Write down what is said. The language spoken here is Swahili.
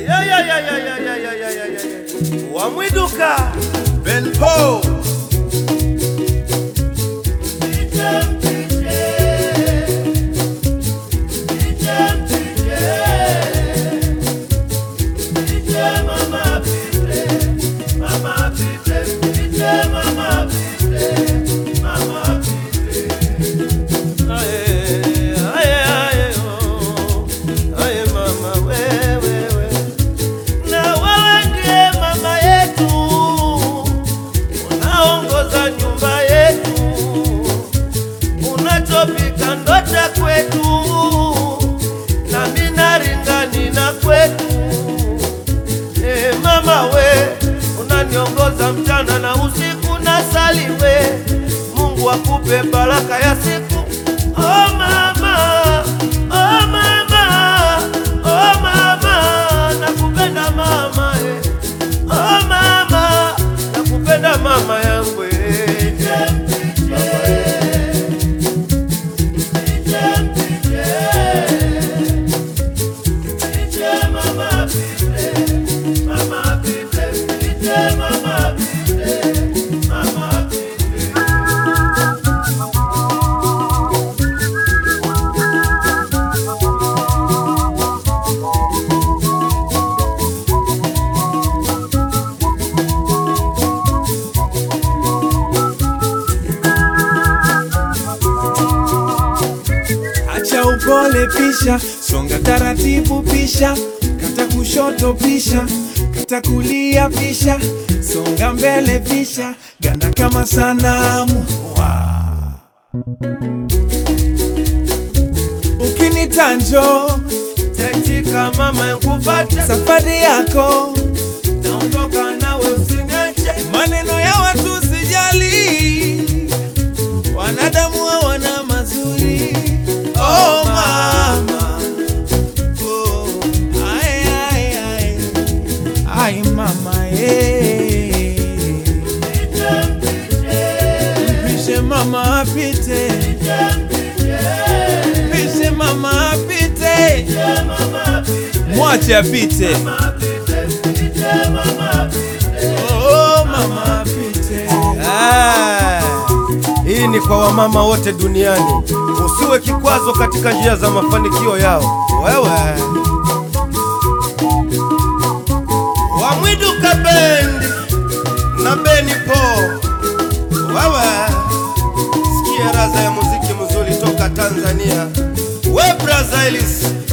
Ya, ya, ya, ya, ya, ya, ya, ya, ya, ya. Wamwiduka Belpo na wewe ndiye mama yetu, unaongoza nyumba yetu, unachopika ndo cha kwetu, na minaringani na kwetu. E mama we, unaniongoza mchana na usiku, na saliwe Mungu akupe baraka ya siku. Oh mama, oh mama, oh mama, nakupenda mama eh. Oh mama, nakupenda mama yangu eh. Acha upole pisha, songa taratibu pisha, kata kushoto pisha, kata kulia pisha, songa mbele pisha, ganda kama sanamu. Wow. Ukinitanjo Taitika mama nkupate, safari yako, naondoka nawe usiniache. maneno ya watu sijali, wanadamu hawana mazuri. Oh mama, oh, ay, ay, ay. Ay mama, eh. Mpishe mama apite, mpishe mama apite, mwache apite. Oh mama apite. Ah, hii ni kwa wamama wote duniani. Usiwe kikwazo katika njia za mafanikio yao. Wewe Wamwiduka Bendi na Beni Po, wewe sikia raza ya muziki mzuri toka Tanzania. We Braza Elis